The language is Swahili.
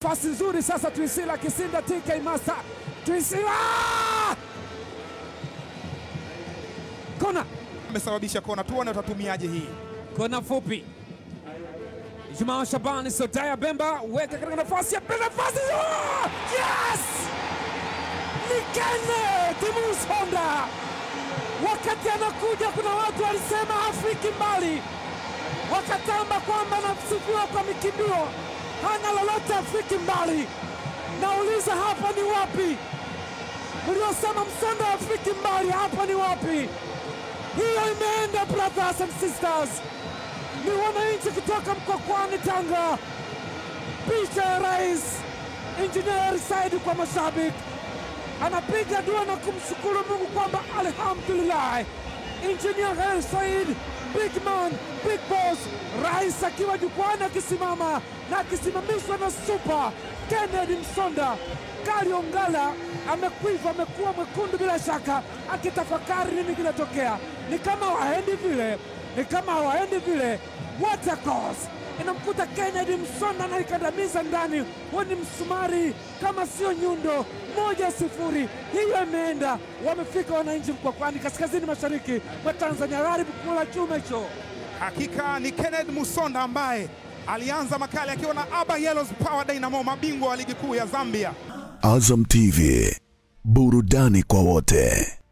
nafasi nzuri sasa. Twisila Kisinda, TK Master, Twisila kona Amesababisha kona, tuone watatumiaje hii. kona fupi. Jumaa Shabani Sodaya Bemba weka katika nafasi ya pili, nafasi oh! yes! Ni Kenneth Musonda. Wakati anakuja, kuna watu walisema hafiki mbali, wakatamba kwamba anasifiwa kwa mikimbio, hana lolote, hafiki mbali. Nauliza, hapa ni wapi? Mliosema Msonda hafiki mbali, hapa ni wapi? Hiyo imeenda brothers and sisters, ni wananchi kutoka Mkwakwani, Tanga. Picha ya rais Engineer Said kwa mashabiki, anapiga dua na kumshukuru Mungu kwamba alhamdulillah, Engineer Hersi Said, big man, big boss, rais akiwa jukwani akisimama na akisimamishwa na super Kennedy Msonda. Kari Ongala amekwiva, amekuwa mwekundu bila shaka, akitafakari nini kinatokea. Ni kama waendi vile, ni kama hawaendi vile. What a cause! Inamkuta Kennedy Msonda anaikandamiza ndani, huo ni msumari kama sio nyundo. Moja sifuri, hiyo imeenda. Wamefika wananchi Mkwakwani, kaskazini mashariki mwa Tanzania, gharibu kula chuma hicho. Hakika ni Kenneth Musonda ambaye alianza makali akiwa na Aba Yellows Power Dynamo, mabingwa wa ligi kuu ya Zambia. Azam TV, burudani kwa wote.